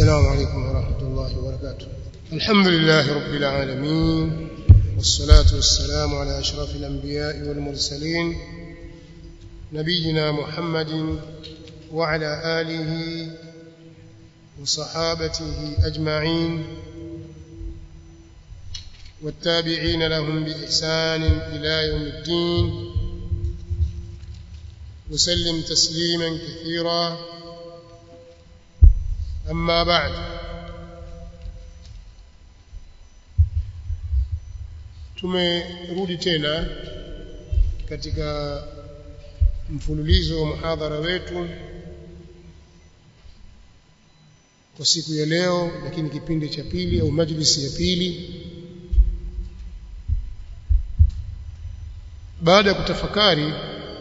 السلام عليكم ورحمة الله وبركاته الحمد لله رب العالمين والصلاة والسلام على أشرف الأنبياء والمرسلين نبينا محمد وعلى آله وصحابته أجمعين والتابعين لهم بإحسان إلى يوم الدين وسلم تسليما كثيرا أما بعد tumerudi tena katika mfululizo wa muhadhara wetu kwa siku ya leo lakini kipindi cha pili au majlisi ya pili baada ya kutafakari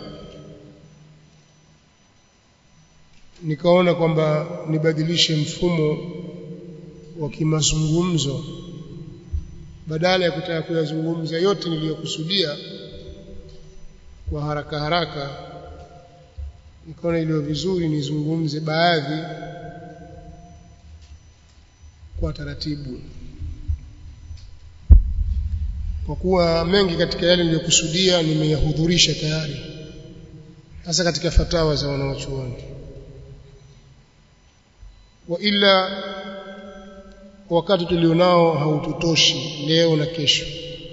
nikaona kwamba nibadilishe mfumo wa kimazungumzo badala ya kutaka kuyazungumza yote niliyokusudia kwa haraka haraka nikaona iliyo vizuri nizungumze baadhi kwa taratibu kwa kuwa mengi katika yale niliyokusudia nimeyahudhurisha tayari hasa katika fatawa za wanawachuoni wa ila wakati tulionao haututoshi leo na kesho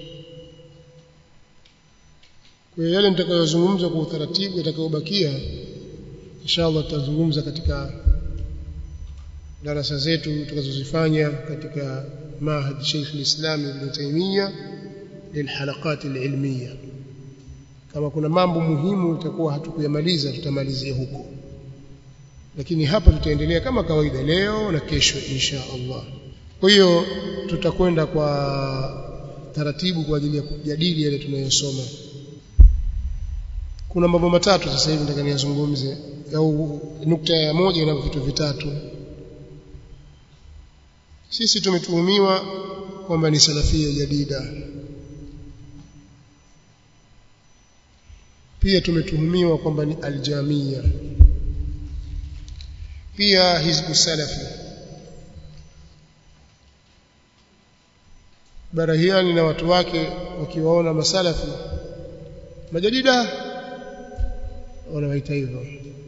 kwa hiyo yale nitakayozungumza kwa utaratibu yatakayobakia inshallah tutazungumza katika darasa zetu tutakazozifanya katika mahad Sheikh al-Islam Ibn Taymiyyah lilhalaqat alilmiyya kama kuna mambo muhimu itakuwa hatukuyamaliza tutamalizia huko lakini hapa tutaendelea kama kawaida leo na kesho insha Allah kwa hiyo tutakwenda kwa taratibu kwa ajili ya kujadili yale tunayosoma kuna mambo matatu sasa hivi nataka niyazungumze au nukta ya moja ina vitu vitatu sisi tumetuhumiwa kwamba ni salafia jadida pia tumetuhumiwa kwamba ni aljamia pia hizbu salafi barahiani na watu wake wakiwaona masalafi majadida wanawaita hivyo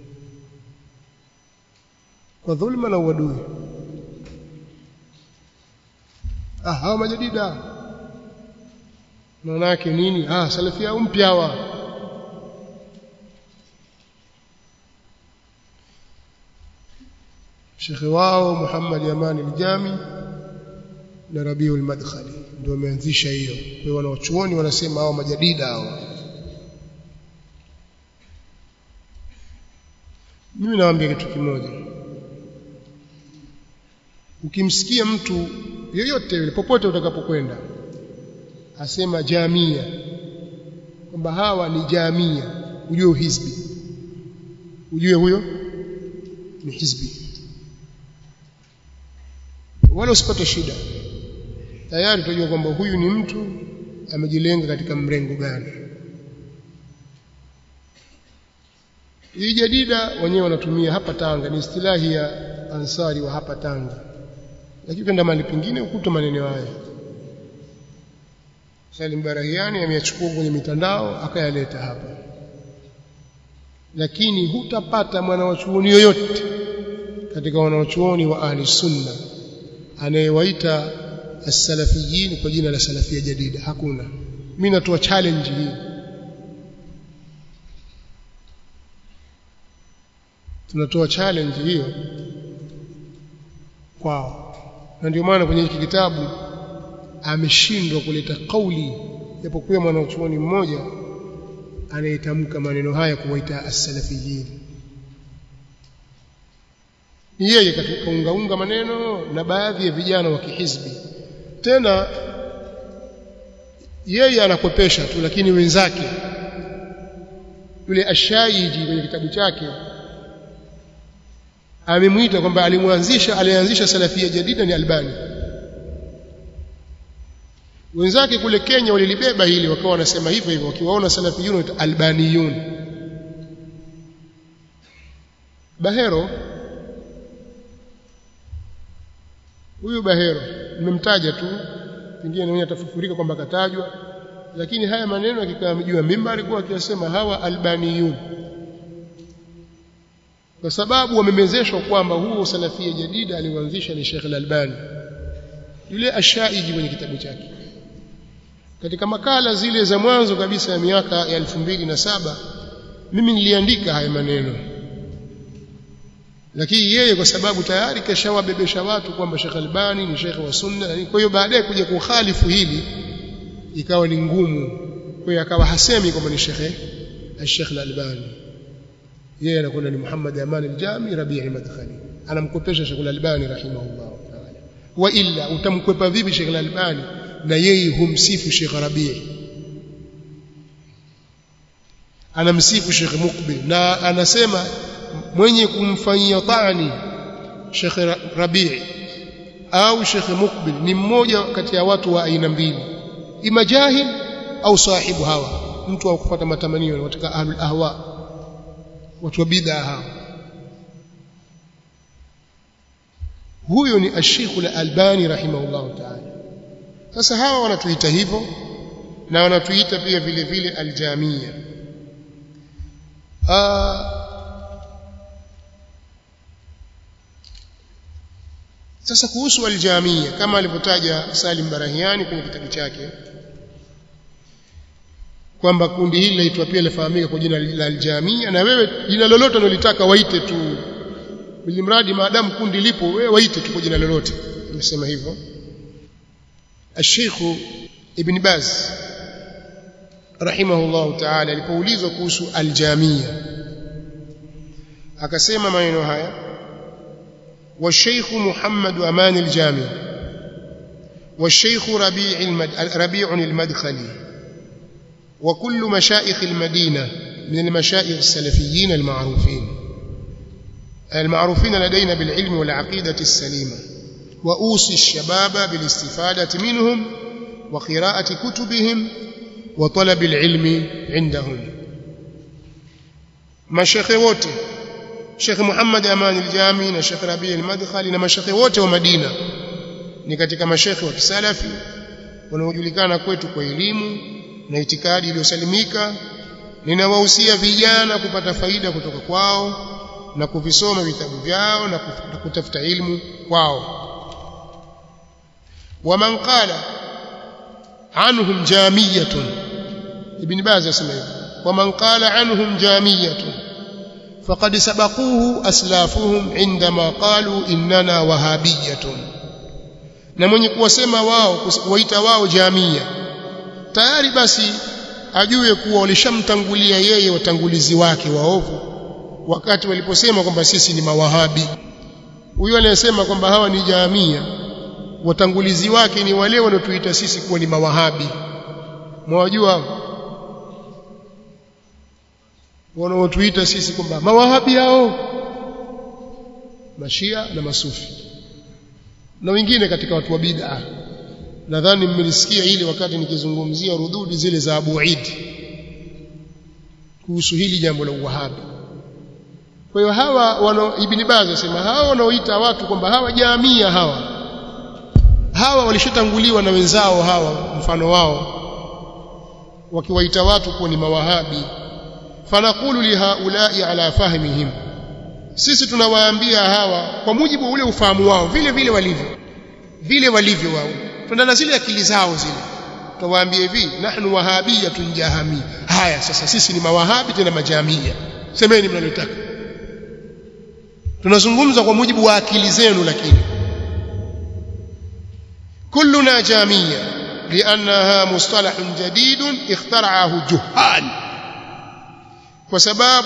kwa dhulma na uadui ah hawa majadida maana yake nini ah salafi au mpya hawa shekhe wao Muhammad Yamani al-Jami na Rabiul Madkhali ndio wameanzisha hiyo kwa hiyo wanawachuoni wanasema hao majadida hao mimi nawaambia kitu kimoja ukimsikia mtu yoyote yule popote utakapokwenda asema jamia kwamba hawa ni jamia ujue uhizbi ujue huyo ni hizbi wala usipate shida tayari utajua kwamba huyu ni mtu amejilenga katika mrengo gani hii jadida wenyewe wanatumia hapa Tanga ni istilahi ya ansari wa hapa Tanga lakini kwenda mahali pengine ukuta maneno haya Salim Barahiani ameyachukua kwenye mitandao akayaleta hapa lakini hutapata mwanawachuoni yoyote katika wanawachuoni wa ahli sunna anayewaita as-salafiyin kwa jina la salafia jadida hakuna mimi natoa challenge hii tunatoa challenge hiyo kwao na ndio maana kwenye hiki kitabu ameshindwa kuleta kauli japokuwa mwanachuoni mmoja anayetamka maneno haya kuwaita as-salafiyin yeye kaungaunga maneno na baadhi ya vijana wa kihizbi tena yeye anakwepesha tu lakini wenzake yule ashaiji kwenye kitabu chake amemwita kwamba alimwanzisha alianzisha salafia jadida ni albani wenzake kule Kenya walilibeba hili wakawa wanasema hivyo hivyo wakiwaona salafiyun albaniyun Bahero huyu Bahero nimemtaja tu pengine mwenye atafufurika kwamba katajwa lakini haya maneno akikaa mjua mimba alikuwa akiyasema hawa albaniyun kwa sababu wamemezeshwa kwamba huo salafia jadida aliuanzisha ni Sheikh Al-Albani yule ashaiji kwenye kitabu chake katika makala zile za mwanzo kabisa ya miaka ya elfu mbili na saba mimi niliandika haya maneno lakini yeye kwa sababu tayari kashawabebesha watu kwamba Sheikh Albani ni Sheikh wa Sunna kwa hiyo baadaye kuja kukhalifu hili ikawa ni ngumu kwa hiyo akawa hasemi kwamba ni Sheikh Sheikh Albani yeye anakwenda ni Muhammad Aman al-Jami Rabi' al-Madkhali anamkopesha Sheikh Albani rahimahullah ta'ala wa illa utamkwepa vipi Sheikh Albani na yeye humsifu Sheikh Rabi' anamsifu Sheikh Mukbil na anasema mwenye kumfanyia tani Sheikh Rabi' au Sheikh Mukbil ni mmoja kati ya watu wa aina mbili ima jahil au sahibu hawa mtu wa kufuata matamanio katika ahlul ahwa watu wa bid'a hawa huyo ni Sheikh al-Albani rahimahullah ta'ala sasa hawa wanatuita hivyo na wanatuita pia vile vile aljamia sasa kuhusu aljamia kama alivyotaja Salim Barahiani kwenye kitabu chake kwamba kundi hili laitwa pia lifahamika kwa jina la aljamia na wewe jina lolote unalotaka waite tu ili mradi maadamu kundi lipo wewe waite tu kwa jina lolote nimesema hivyo الشيخ ابن باز رحمه الله تعالى alipoulizwa kuhusu aljamia akasema maneno haya والشيخ محمد أمان الجامي والشيخ ربيع المد... ربيع المدخلي وكل مشائخ المدينة من المشائخ السلفيين المعروفين المعروفين لدينا بالعلم والعقيدة السليمة وأوصي الشباب بالاستفادة منهم وقراءة كتبهم وطلب العلم عندهم mashekhe wote Sheikh Muhammad Aman al-Jami na Sheikh Rabi al-Madkhali na mashekhe wote wa Madina ni katika mashekhe wa kisalafi wanaojulikana kwetu kwa elimu na itikadi iliyosalimika ninawahusia vijana kupata faida kutoka kwao na kuvisoma vitabu vyao na kutafuta ilmu kwao ومن قال عنهم جامية ابن باز يسمى ومن قال عنهم جامية فقد سبقوه أسلافهم عندما قالوا إننا وهابية na mwenye kuwasema wao kuwaita wao jamia tayari basi ajue kuwa walishamtangulia yeye watangulizi wake waovu wakati waliposema kwamba sisi ni mawahabi huyo anayesema kwamba hawa ni jamia watangulizi wake ni wale wanaotuita sisi kuwa ni mawahabi mwajua wanaotuita sisi kwamba mawahabi hao mashia na masufi na wengine katika watu wa bid'a nadhani mmelisikia ile wakati nikizungumzia rududi zile za Abu Eid kuhusu hili jambo la uwahabi kwa hiyo hawa wana Ibn Baz asema hawa wanaoita watu kwamba hawa jamia hawa hawa walishatanguliwa na wenzao hawa mfano wao wakiwaita watu kuwa ni mawahabi fanaqulu lihaulai ala fahmihim sisi tunawaambia hawa kwa mujibu wa ule ufahamu wao vile vile walivyo vile walivyo wao tunaenda zile akili zao zile tuwaambie hivi nahnu wahabiyatun jahami haya sasa sisi ni mawahabi tena majamia semeni mnalotaka tunazungumza kwa mujibu wa akili zenu lakini كلنا جامية لأنها مصطلح جديد اخترعه جهال وسباب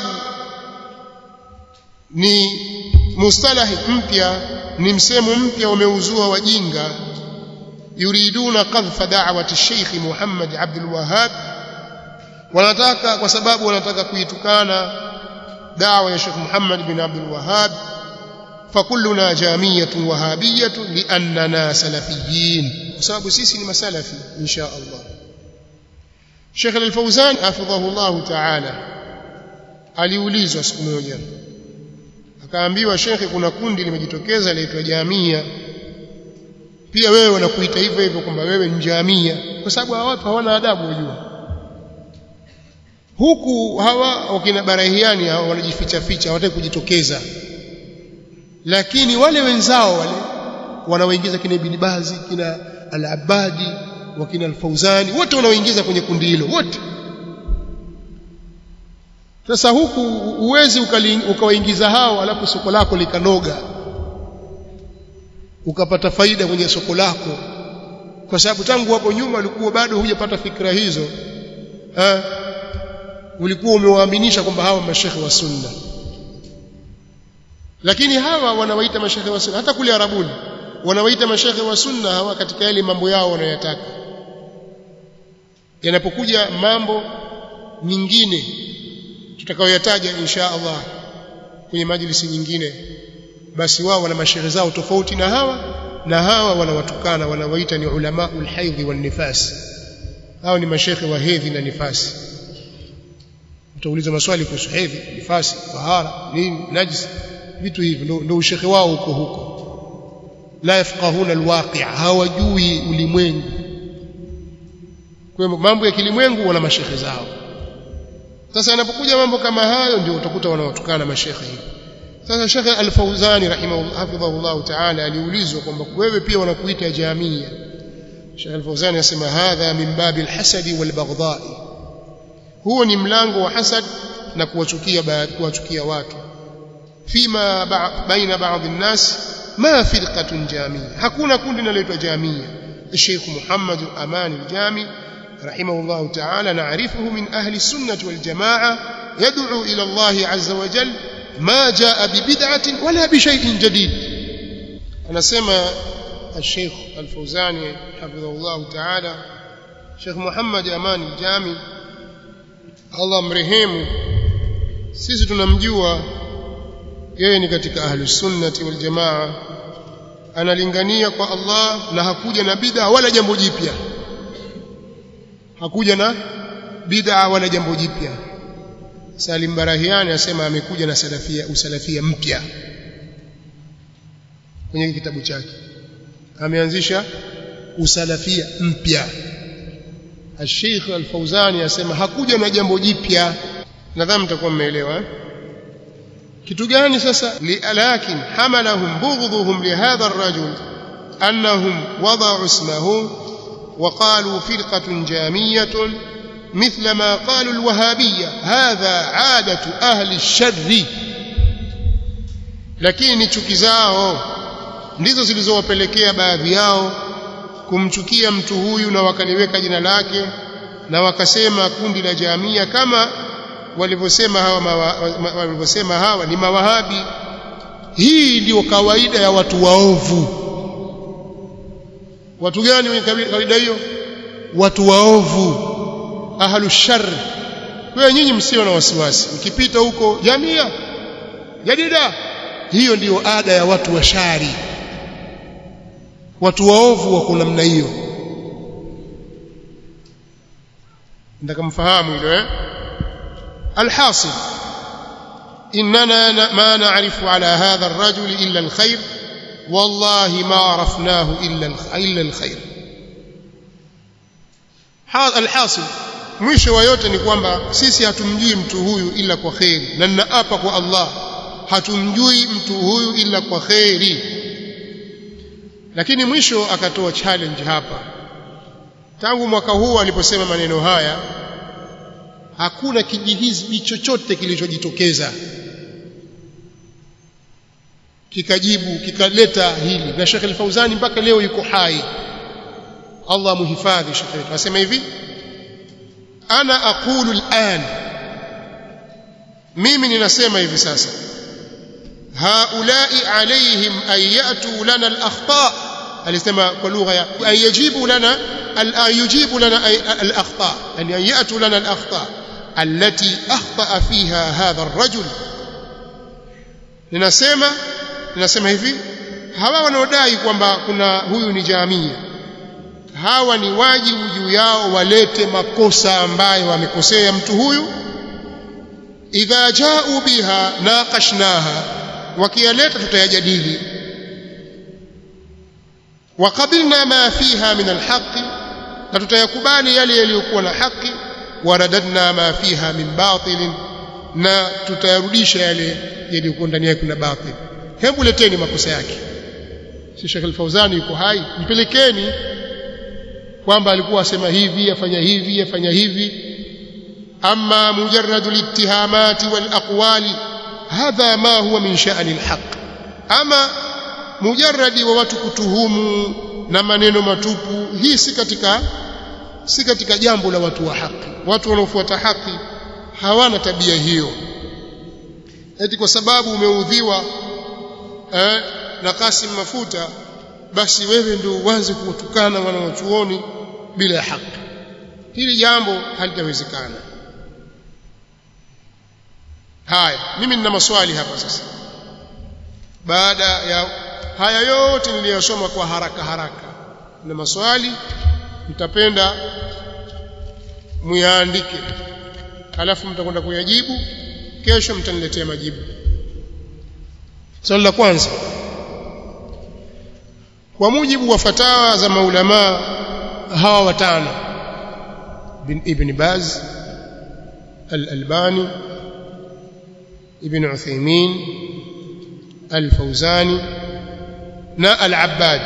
ni mustalahi mpya ni msemo mpya umeuzua wajinga yuriduna qadhfa da'wati Sheikh Muhammad Abdul Wahhab wanataka kwa sababu wanataka kuitukana dawa ya Sheikh Muhammad bin Abdul Wahhab فكلنا جامية وهابية لأننا سلفيين وسبب سيسي مسلفي إن شاء الله شيخ الفوزان حفظه الله تعالى aliulizwa siku moja akaambiwa shekhe kuna kundi limejitokeza laitwa jamia pia wewe wanakuita hivyo hivyo kwamba wewe ni jamia kwa sababu hawa watu hawana adabu wajua huku hawa wakina barahiani hawa wanajificha ficha hawataki kujitokeza lakini wale wenzao wale wanaoingiza kina Ibn Bazi kina Al-Abadi wakina Al-Fauzani wote wanaoingiza kwenye kundi hilo wote sasa huku uwezi ukawaingiza hao alafu soko lako likanoga ukapata faida kwenye soko lako kwa sababu tangu hapo nyuma ulikuwa bado hujapata fikra hizo ha? ulikuwa umewaaminisha kwamba hawa mashekhe wa sunna lakini hawa wanawaita mashekhe wa sunna hata kule arabuni wanawaita mashekhe wa sunna hawa katika yale mambo yao wanayotaka yanapokuja mambo mingine tutakayoyataja insha Allah kwenye majlisi nyingine basi wao wana mashehe zao tofauti na hawa na hawa wanawatukana wanawaita ni ulama ulhaidhi wan nifas hao ni mashehe wa hedhi na nifasi utauliza maswali kuhusu hedhi nifasi tahara nini najis vitu hivi ndo, ndo ushekhe wao huko huko la yafqahuna alwaqi' hawajui ulimwengu kwa mambo ya kilimwengu wana mashehe zao sasa yanapokuja mambo kama hayo ndio utakuta wanawatukana mashekhe hivi sasa Sheikh Al-Fauzani rahimahullah ta'ala aliulizwa kwamba wewe pia wanakuita jamia Sheikh Al-Fauzani anasema hadha min babi al-hasadi wal-baghdha'i huo ni mlango wa hasad na kuwachukia kuwachukia watu fima baina baadhi الناس ما فرقة جامية hakuna kundi linaloitwa jamia Sheikh Muhammad Aman al-Jami رحمه الله تعالى نعرفه من أهل السنة والجماعة يدعو إلى الله عز وجل ما جاء ببدعة ولا بشيء جديد أنا سمى الشيخ الفوزاني حفظه الله تعالى شيخ محمد أمان الجامي الله مرهيم sisi tunamjua yeye ni katika ahlus sunnati wal jamaa analingania kwa Allah na hakuja na bid'a wala jambo jipya hakuja na bid'a wala jambo jipya Salim Barahiani asema amekuja na salafia usalafia mpya kwenye kitabu chake ameanzisha usalafia mpya Sheikh Al-Fauzani asema hakuja na jambo jipya nadhani mtakuwa mmeelewa kitu gani sasa lakin hamalahum bughdhuhum lihadha ar-rajul annahum wada'u ismahu وقالوا فرقة جامية مثل ما قالوا الوهابية هذا عادة أهل الشر lakini chuki zao ndizo zilizowapelekea baadhi yao kumchukia mtu huyu na wakaliweka jina lake na wakasema kundi la jamia kama walivyosema hawa walivyosema hawa ni mawahabi hii ndiyo kawaida ya watu waovu watu gani wenye kawaida hiyo watu waovu ahlu shar wewe nyinyi msio na wasiwasi mkipita huko jamia jadida hiyo ndiyo ada ya watu wa shari watu waovu wako namna hiyo ndaka mfahamu hilo eh alhasil اننا ما نعرف على هذا الرجل الا الخير والله ما عرفناه الا الا الخير alhasil mwisho wa yote ni kwamba sisi hatumjui mtu huyu ila kwa kheri na ninaapa kwa Allah hatumjui mtu huyu ila kwa kheri lakini mwisho akatoa challenge hapa tangu mwaka huu aliposema maneno haya hakuna kijihizbi chochote kilichojitokeza kikajibu kikaleta hili na Sheikh Al-Fauzani mpaka leo yuko hai Allah muhifadhi Sheikh wetu asema hivi ana aqulu al'an mimi ninasema hivi sasa haulai alaihim an yatu lana al-akhta alisema kwa lugha ya an yajibu lana an yujibu lana al-akhta an yatu lana al-akhta التي أخطأ فيها هذا الرجل ninasema ninasema hivi hawa wanaodai kwamba kuna huyu ni jamia hawa ni wajibu juu yao walete makosa ambayo wamekosea mtu huyu idha ja'u biha naqashnaha wakiyaleta tutayajadili waqabilna ma fiha min alhaqi na tutayakubali yale yaliyokuwa na haki waradadna ma fiha min batilin na tutayarudisha yale yaliyokuwa ndani yake na batil hebu leteni makosa yake si Sheikh Al-Fauzani yuko hai mpelekeni kwamba alikuwa asema hivi afanya hivi afanya hivi amma mujarradu al-ittihamati wal aqwali hadha ma huwa min sha'ni al-haq ama mujarradi wa watu kutuhumu na maneno matupu hii si katika si katika jambo la watu wa haki watu wanaofuata haki hawana tabia hiyo eti kwa sababu umeudhiwa eh, na Kasim Mafuta basi wewe ndio uanze kuwatukana wanawachuoni bila haki hili jambo halitawezekana haya mimi nina maswali hapa sasa baada ya haya yote niliyosoma kwa haraka haraka na maswali mtapenda muyaandike alafu mtakwenda kuyajibu kesho mtaniletea majibu swali la kwanza kwa mujibu wa fatawa za maulama hawa watano bin ibn Baz al-Albani ibn Uthaymeen al-Fawzani na al-Abbad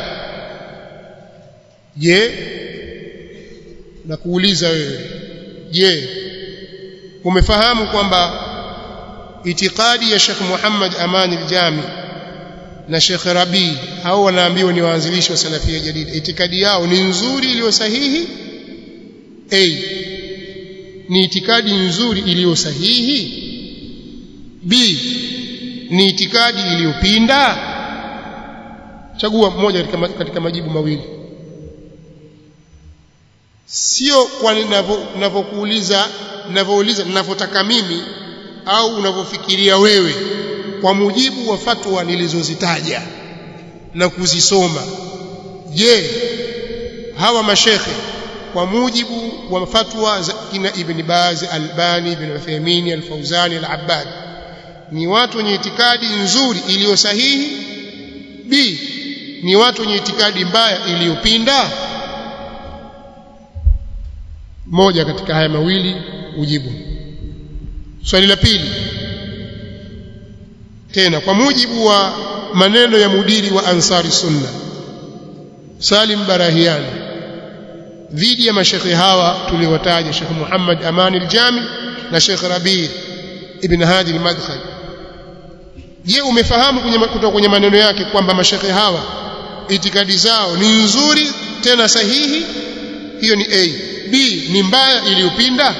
je na kuuliza wewe je umefahamu kwamba itikadi ya Sheikh Muhammad Amani al-Jami na Sheikh Rabi hao wanaambiwa ni waanzilishi wa salafia jadida itikadi yao ni nzuri iliyo sahihi a ni itikadi nzuri iliyo sahihi b ni itikadi iliyopinda chagua mmoja katika, katika majibu mawili sio kwa ninavyokuuliza ninavyouliza ninavyotaka mimi au unavyofikiria wewe kwa mujibu wa fatwa nilizozitaja na kuzisoma je hawa mashekhe kwa mujibu wa fatwa za kina Ibn Baz Albani Ibn Uthaymeen Al-Fawzani Al-Abbad ni watu wenye itikadi nzuri iliyo sahihi b ni watu wenye itikadi mbaya iliyopinda moja katika haya mawili ujibu swali la pili tena kwa mujibu wa maneno ya mudiri wa Ansari Sunna Salim Barahiani dhidi ya mashekhe hawa tuliowataja Sheikh Muhammad Amani al-Jami na Sheikh Rabi ibn Hadi al-Madkhali je umefahamu kutoka kwenye maneno yake kwamba mashekhe hawa itikadi zao ni nzuri tena sahihi hiyo ni A B ni mbaya iliyopinda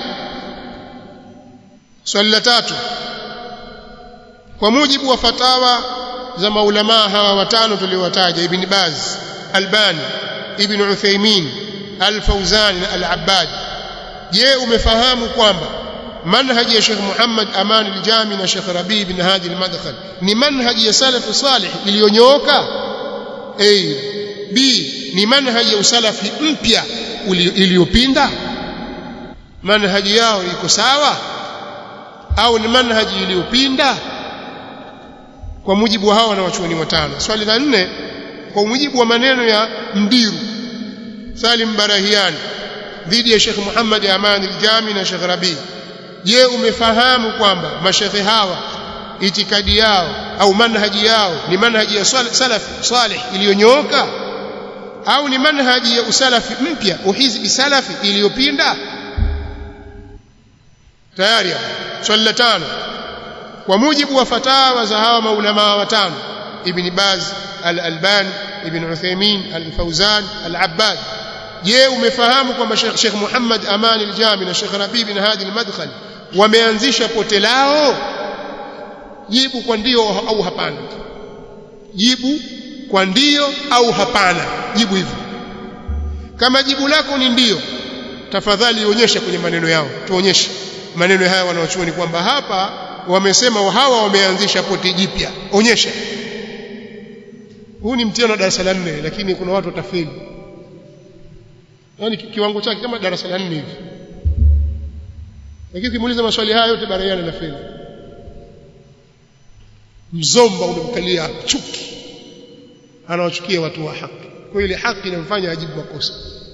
swali la tatu kwa mujibu wa fatawa za maulamaa hawa watano tuliowataja ibn Baz Albani ibn Uthaymeen Al-Fawzan na Al-Abbad je umefahamu kwamba manhaji ya Sheikh Muhammad Aman al-Jami na Sheikh Rabi ibn Hadi al-Madkhal ni manhaji ya salaf salih iliyonyooka A B ni manhaji ya usalafi mpya iliyopinda manhaji yao iko sawa au ni manhaji iliyopinda kwa mujibu wa hawa na wachuoni watano swali la nne kwa mujibu wa maneno ya mdiru Salim Barahiani dhidi ya Sheikh Muhammad Aman al-Jami na Sheikh Rabi je umefahamu kwamba mashekhe hawa itikadi yao au manhaji yao ni manhaji ya salaf salih iliyonyooka au ni manhaji ya usalafi mpya uhizbi salafi iliyopinda tayari swali la tano kwa mujibu wa fatawa za hawa maulama watano ibn Baz al-Albani ibn Uthaymeen al-Fawzan al-Abbad je umefahamu kwamba Sheikh Muhammad Aman al-Jami na Sheikh Rabi bin Hadi al-Madkhali wameanzisha pote lao jibu kwa ndio au hapana jibu kwa ndio au hapana jibu hivyo kama jibu lako ni ndio tafadhali ionyeshe kwenye maneno yao tuonyeshe maneno haya wanaochuoni kwamba hapa wamesema hawa wameanzisha pote jipya onyesha huu ni mtihani wa darasa la nne lakini kuna watu watafeli yaani kiwango chake kama darasa la nne hivi lakini ukimuuliza maswali haya yote baraiana na feli mzomba umemkalia chuki anawachukia watu wa haki kwa ile haki inamfanya ajibu makosa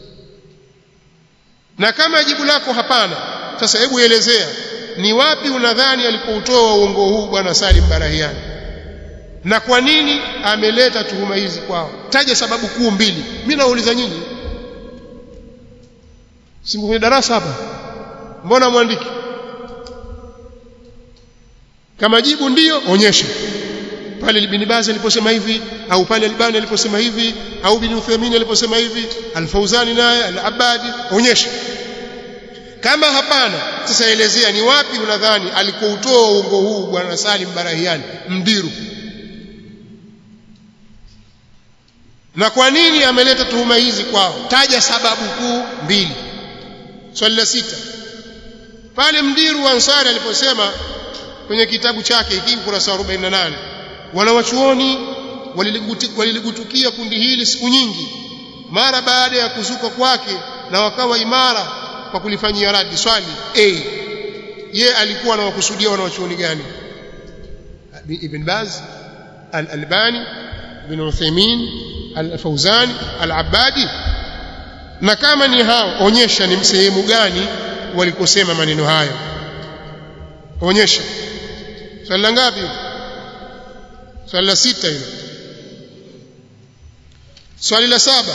na kama jibu lako hapana sasa hebu elezea ni wapi unadhani alipoutoa uongo huu bwana Salim Barahiani na kwa nini ameleta tuhuma hizi kwao taja sababu kuu mbili mimi nauliza nyinyi si kwenye darasa hapa mbona mwandiki kama jibu ndiyo onyesha pale Ibn Baz aliposema hivi au pale Albani aliposema hivi au Ibn Uthaymeen aliposema hivi Al-Fauzani naye Al-Abadi onyesha kama hapana sasa elezea ni wapi unadhani alikoutoa uongo huu bwana Salim Barahiani mdiru na kwa nini ameleta tuhuma hizi kwao taja sababu kuu mbili swali la sita pale mdiru wa Ansari aliposema kwenye kitabu chake hiki ukurasa wa 48 wanawachuoni waliligutukia kundi hili siku nyingi mara baada ya kuzuka kwake na wakawa imara kwa kulifanyia radi swali a ye alikuwa anawakusudia wanawachuoni gani ibn Baz al-Albani ibn Uthaymeen al-Fawzani al-Abbadi na kama ni hao onyesha ni sehemu gani walikosema maneno hayo onyesha swali la ngapi swali la sita hilo swali la saba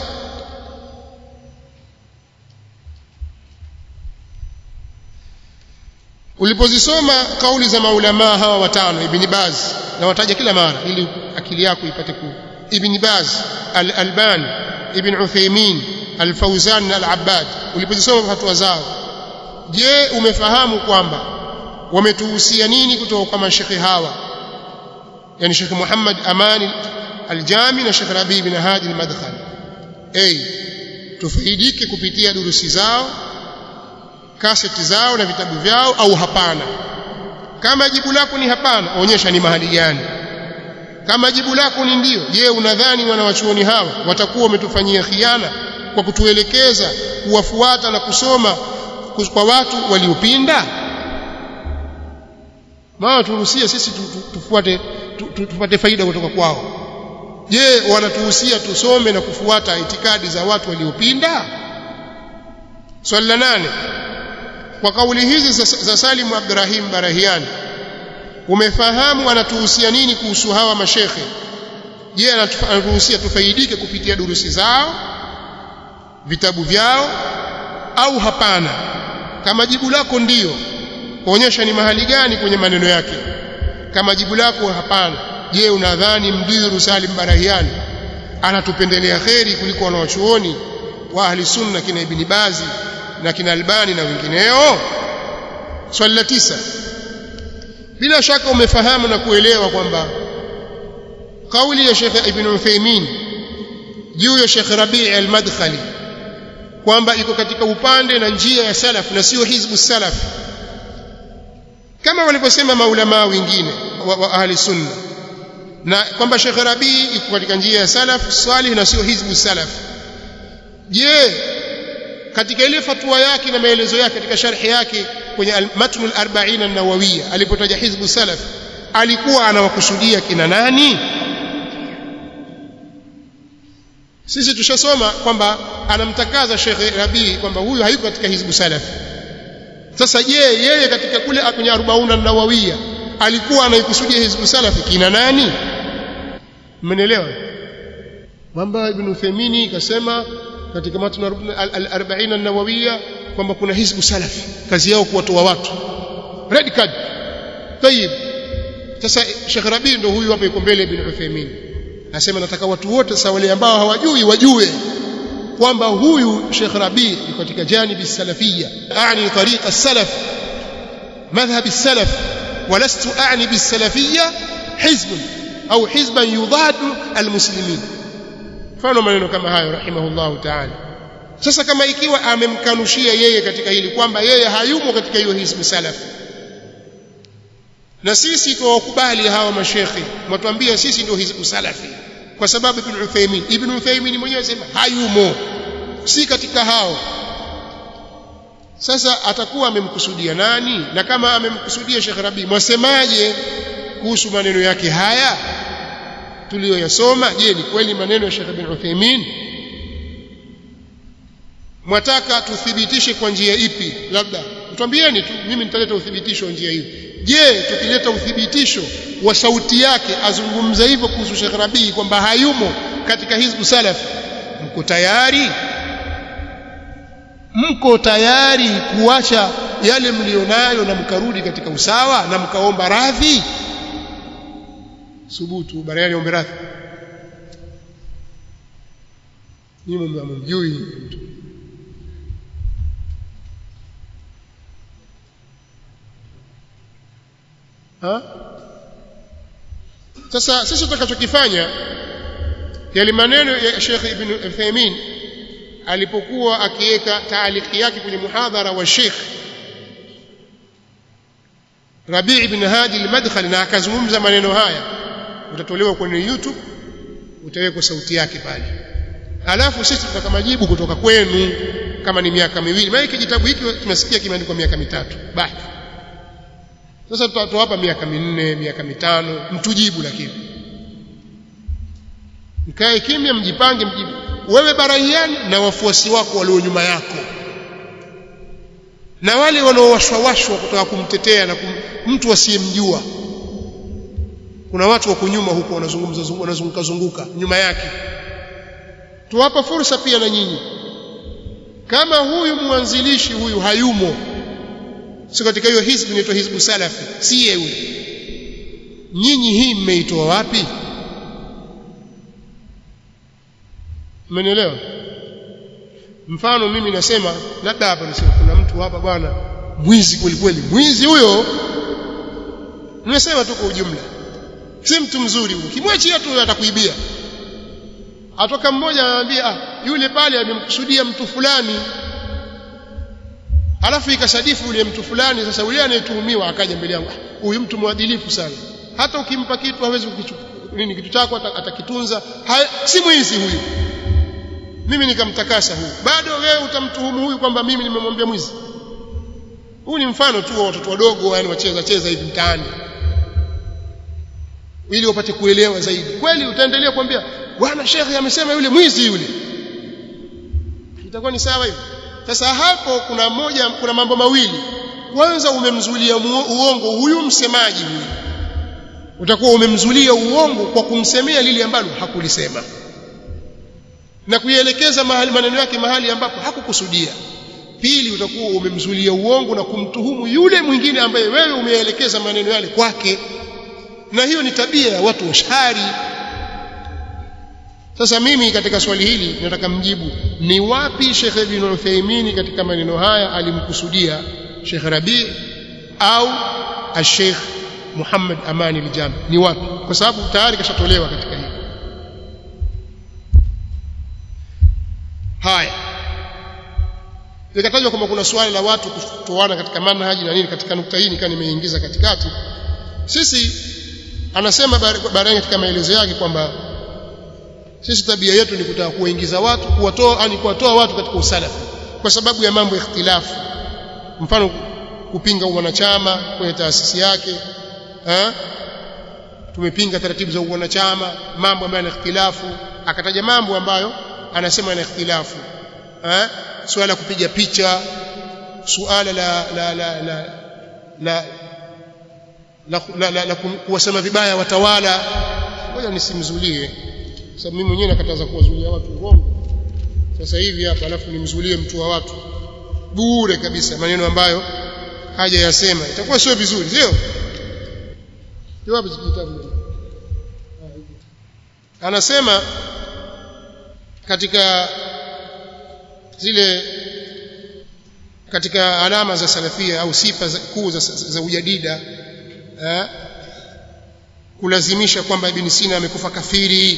ulipozisoma kauli za maulamaa hawa watano ibn Baz na wataja kila mara ili akili yako ipate ku ibn Baz al-Albani ibn Uthaymeen al-Fawzan na al-Abbad ulipozisoma fatwa zao je umefahamu kwamba wametuhusia nini kutoka kwa mashekhi hawa yani Sheikh Muhammad Amani Al-Jami na Sheikh Rabi bin Hadi Al-Madkhali a tufaidike kupitia durusi zao kaseti zao na vitabu vyao au hapana kama jibu lako ni hapana onyesha ni mahali gani kama jibu lako ni ndio je unadhani wanawachuoni hawa watakuwa wametufanyia khiana kwa kutuelekeza kuwafuata na kusoma kwa watu waliopinda maana turuhusia sisi tufuate tupate faida kutoka kwao je wanatuhusia tusome na kufuata itikadi za watu waliopinda swali la nane kwa kauli hizi za, za Salim Abdurrahim Barahiani umefahamu anatuhusia nini kuhusu hawa mashekhe je anatuhusia tufaidike kupitia durusi zao vitabu vyao au hapana kama jibu lako ndiyo kuonyesha ni mahali gani kwenye maneno yake kama jibu lako hapana je unadhani mdiru Salim Barahiani anatupendelea kheri kuliko wanawachuoni wa ahli sunna kina Ibn Bazi na kina Albani na wengineo swali la tisa bila shaka umefahamu na kuelewa kwamba kauli ya Sheikh Ibn Uthaymeen juu ya Sheikh Rabi' al-Madkhali kwamba iko katika upande na njia ya salaf na sio hizbu salaf kama walivyosema maulama wengine wa, wa ahli sunna na kwamba Sheikh Rabi iko katika njia ya salaf salih na sio hizbu salaf je katika ile fatwa yake na maelezo yake katika sharhi yake kwenye matnul 40 an-nawawiyya alipotaja hizbu salaf alikuwa anawakusudia kina nani sisi tushasoma kwamba anamtakaza Sheikh Rabi kwamba huyu hayuko katika hizbu salaf sasa je yeye katika kule kwenye 40 an-nawawiyya alikuwa anaikusudia hizbu salaf kina nani mmenielewa kwamba ibn Uthaymeen kasema katika matna al-40 an-nawawiyya kwamba kuna hizbu salafi kazi yao kuwatoa watu red card tayib sasa Sheikh Rabi ndo huyu hapa yuko mbele ibn Uthaymeen nasema nataka watu wote sasa wale ambao hawajui wajue kwamba huyu Sheikh Rabi yuko katika janibi salafiyya aani tariqa salaf madhhab salaf ولست أعني بالسلفية حزب أو حزبا يضاد المسلمين mfano maneno kama hayo rahimahullahu ta'ala sasa kama ikiwa amemkanushia yeye katika hili kwamba yeye hayumo katika hiyo hizbu salaf na sisi tuwakubali hawa mashekhi mwatuambia sisi ndio hizbu salafi kwa sababu ibn Uthaymeen ibn Uthaymeen mwenyewe sema hayumo si katika hao sasa atakuwa amemkusudia nani na kama amemkusudia Sheikh Rabi mwasemaje kuhusu maneno yake haya tuliyoyasoma je ni kweli maneno ya Sheikh bin Uthaymeen mwataka tuthibitishe kwa njia ipi labda mtwambieni tu mimi nitaleta uthibitisho wa njia hiyo je tukileta uthibitisho wa sauti yake azungumza hivyo kuhusu Sheikh Rabii kwamba hayumo katika hizbu salaf mko tayari mko tayari kuacha yale mlionayo na mkarudi katika usawa na mkaomba radhi subutu barani ombe radhi nyinyi mmamjui mtu ha sasa sisi tutakachokifanya yale maneno ya Sheikh Ibn Uthaymeen alipokuwa akiweka taaliki yake kwenye muhadhara wa Sheikh Rabi' ibn Hadi al-Madkhali na akazungumza maneno haya utatolewa kwenye YouTube utawekwa sauti yake pale alafu sisi tutaka majibu kutoka kwenu kama ni miaka miwili maana kitabu hiki tumesikia kimeandikwa miaka mitatu basi sasa tutawapa miaka minne miaka mitano mtujibu lakini mkae kimya mjipange mjibu wewe baraiani na wafuasi wako walio nyuma yako na wale wanaowashwawashwa kutoka kumtetea na kum, mtu asiyemjua kuna watu wako nyuma huko wanazungumza wanazunguka zunguka nyuma yake tuwapa fursa pia na nyinyi kama huyu mwanzilishi huyu hayumo si katika hiyo hizbu inaitwa hizbu salafi si yeye nyinyi hii mmeitoa wapi mmenielewa mfano mimi nasema labda hapa nisema kuna mtu hapa bwana mwizi kweli kweli mwizi huyo nimesema tu kwa ujumla si mtu mzuri huyo kimwachia tu atakuibia atoka mmoja anamwambia ah yule pale amemkusudia mtu fulani alafu ikasadifu yule mtu fulani sasa yule anayetuhumiwa akaja mbele yangu huyu mtu mwadilifu sana hata ukimpa kitu hawezi kukichukua nini kitu chako atakitunza si mwizi huyu mimi nikamtakasa huyu bado wewe utamtuhumu huyu kwamba mimi nimemwambia mwizi huu ni mfano tu wa watoto wadogo yani wacheza cheza hivi mtaani ili wapate kuelewa zaidi kweli utaendelea kuambia bwana shekhe amesema yule mwizi yule itakuwa ni sawa hivi sasa hapo kuna moja kuna mambo mawili kwanza umemzulia uongo huyu msemaji huyu utakuwa umemzulia uongo kwa kumsemea lile ambalo hakulisema na kuielekeza mahali maneno yake mahali ambapo hakukusudia pili utakuwa umemzulia uongo na kumtuhumu yule mwingine ambaye wewe umeelekeza maneno yale kwake na hiyo ni tabia ya watu washari sasa mimi katika swali hili nataka mjibu ni wapi Sheikh Ibn Uthaymeen katika maneno haya alimkusudia Sheikh Rabi au Sheikh Muhammad Amani al-Jami ni wapi kwa sababu tayari kashatolewa katika hili haya likatajwa kwamba kuna swali la watu kutoana katika manhaji na nini katika nukta hii nikaa nimeingiza katikati sisi anasema baadaye katika maelezo yake kwamba sisi tabia yetu ni kutaka kuwaingiza watu kuwatoa yani kuwatoa watu katika usalafi kwa sababu ya mambo ya ikhtilafu mfano kupinga wanachama kwenye taasisi yake ha? tumepinga taratibu za wanachama mambo ambayo yana ikhtilafu akataja mambo ambayo anasema yana ikhtilafu eh suala la kupiga picha suala la la la la la la, la, la, la kuwasema vibaya watawala ngoja nisimzulie sababu mimi mwenyewe nakataza kuwazulia watu uongo sasa hivi hapa alafu nimzulie mtu wa watu bure kabisa maneno ambayo haja yasema itakuwa sio vizuri sio jawabu kitabu anasema katika zile katika alama za salafia au sifa kuu za, za, za ujadida eh, kulazimisha kwamba Ibn Sina amekufa kafiri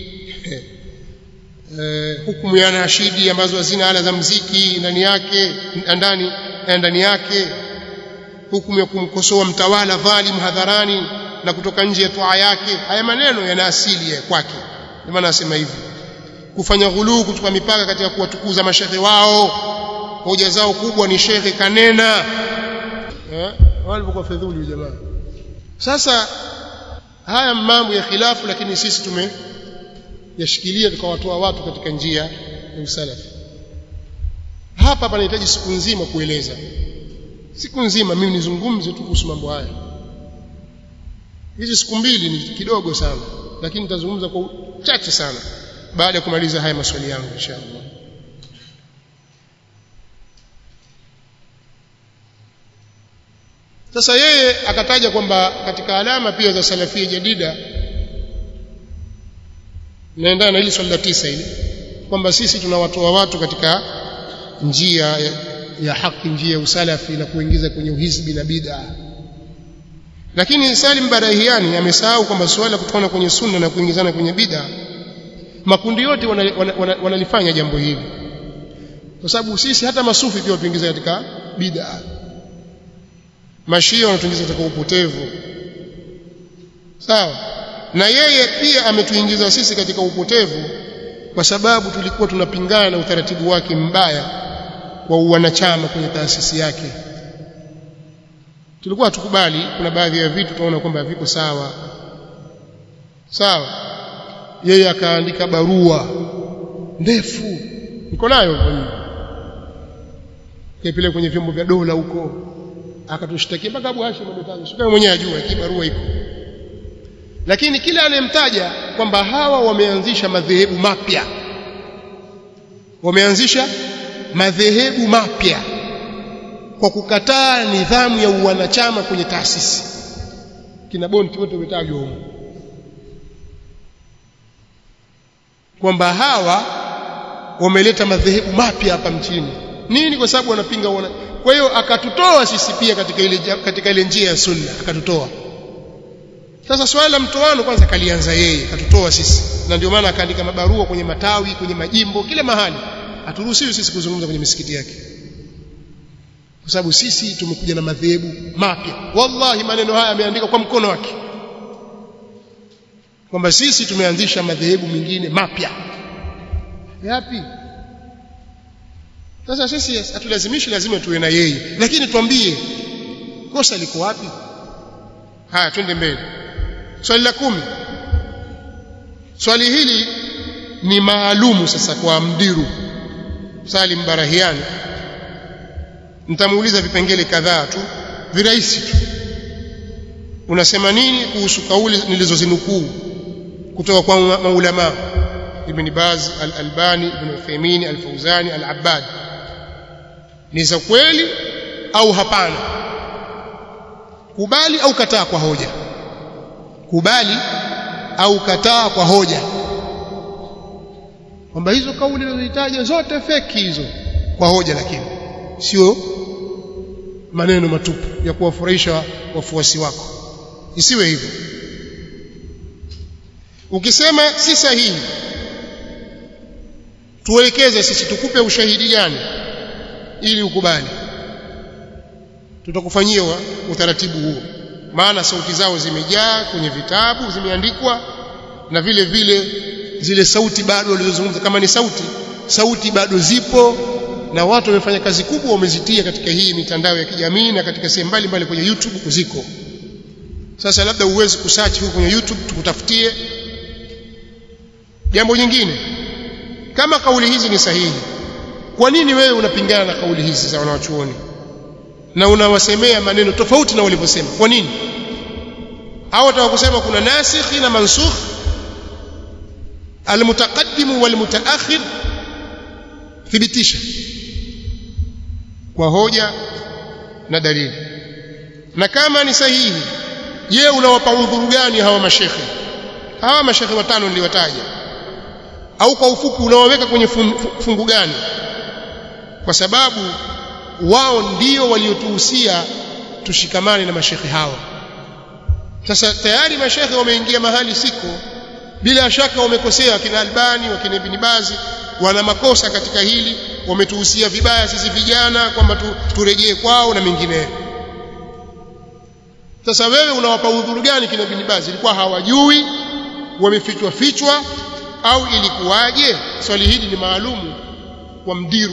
eh, hukumu ya nashidi ambazo hazina ala za mziki ndani yake ndani ndani yake hukumu ya kumkosoa mtawala dhalim hadharani na kutoka nje ya toa yake haya maneno yana asili ya kwake ndio maana nasema hivi kufanya ghuluu kutoka mipaka katika kuwatukuza mashehe wao hoja zao kubwa ni shekhe kanena eh walipokuwa fedhuli jamaa sasa haya mambo ya khilafu lakini sisi tume yashikilia tukawatoa watu katika njia ya usalafi hapa panahitaji siku nzima kueleza siku nzima mimi nizungumze tu kuhusu mambo haya hizi siku mbili ni kidogo sana lakini nitazungumza kwa uchache sana baada ya kumaliza haya maswali yangu inshallah sasa yeye akataja kwamba katika alama pia za salafia jadida naendana na hili swali la tisa hili kwamba sisi tunawatoa watu katika njia ya, ya haki njia ya usalafi na kuingiza kwenye uhizbi na bid'a lakini Salim Barahiani amesahau kwamba suala kutokana kwenye sunna na kuingizana kwenye bid'a makundi yote wanalifanya wana, wana, wana jambo hili kwa sababu sisi hata masufi pia watuingiza katika bid'a mashia wanatuingiza katika upotevu sawa na yeye pia ametuingiza sisi katika upotevu kwa sababu tulikuwa tunapingana na utaratibu wake mbaya wa wanachama kwenye taasisi yake tulikuwa hatukubali kuna baadhi ya vitu tunaona kwamba haviko sawa sawa yeye akaandika barua ndefu niko nayo kaipeleka kwenye vyombo vya dola huko akatushtakia mpaka Abu Hashim ametaja sio mwenyewe ajua hii barua iko lakini kila anayemtaja kwamba hawa wameanzisha madhehebu mapya wameanzisha madhehebu mapya kwa kukataa nidhamu ya uwanachama kwenye taasisi kina bonti wote wametajwa huko kwamba hawa wameleta madhehebu mapya hapa mchini nini kwa sababu wanapinga wana kwa hiyo akatutoa sisi pia katika ile katika ile njia ya sunna akatutoa sasa swala la mtoano kwanza kalianza yeye akatutoa sisi na ndio maana akaandika mabarua kwenye matawi kwenye majimbo kila mahali haturuhusiwi sisi kuzungumza kwenye misikiti yake kwa sababu sisi tumekuja na madhehebu mapya wallahi maneno haya ameandika kwa mkono wake kwamba sisi tumeanzisha madhehebu mengine mapya yapi sasa sisi hatulazimishi lazima tuwe na yeye lakini tuambie kosa liko wapi haya twende mbele swali la kumi swali hili ni maalumu sasa kwa mdiru Salim Barahiani nitamuuliza vipengele kadhaa tu virahisi tu unasema nini kuhusu kauli nilizozinukuu kutoka kwa maulama Ibn Baz Al-Albani Ibn Uthaymeen Al-Fawzani Al-Abbad ni za kweli au hapana kubali au kataa kwa hoja kubali au kataa kwa hoja kwamba hizo kauli nilizohitaja zote feki hizo kwa hoja lakini sio maneno matupu ya kuwafurahisha wafuasi wako isiwe hivyo ukisema si sahihi tuelekeze sisi tukupe ushahidi gani ili ukubali tutakufanyia utaratibu huo maana sauti zao zimejaa kwenye vitabu zimeandikwa na vile vile zile sauti bado walizozungumza kama ni sauti sauti bado zipo na watu wamefanya kazi kubwa wamezitia katika hii mitandao ya kijamii na katika sehemu mbalimbali kwenye YouTube ziko sasa labda uwezi kusearch huko kwenye YouTube tukutafutie jambo jingine kama kauli hizi ni sahihi kwa nini wewe unapingana na kauli hizi za wanawachuoni na unawasemea maneno tofauti na walivyosema kwa nini au wataka kusema kuna nasikhi na mansukh almutaqaddim walmutaakhir thibitisha kwa hoja na dalili na kama ni sahihi je unawapa udhuru gani hawa mashekhe hawa mashekhe watano niliwataja au kwa ufupi unawaweka kwenye fungu gani kwa sababu wao ndio waliotuhusia tushikamane na mashekhe hawa sasa tayari mashekhe wameingia mahali siko bila shaka wamekosea wakina Albani wakina Ibn Bazi wana makosa katika hili wametuhusia vibaya sisi vijana kwamba tu, turejee kwao na mengineyo sasa wewe unawapa udhuru gani kina Ibn Bazi ilikuwa hawajui wamefichwa fichwa au ilikuwaje swali hili ni maalumu kwa mdiru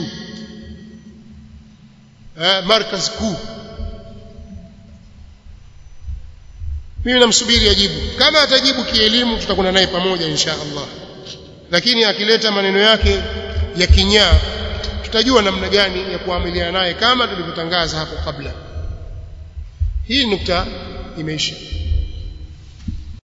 eh, markaz kuu mimi namsubiri ajibu kama atajibu kielimu tutakwenda naye pamoja insha Allah lakini akileta maneno yake ya kinyaa tutajua namna gani ya kuamiliana naye kama tulivyotangaza hapo kabla hii nukta imeisha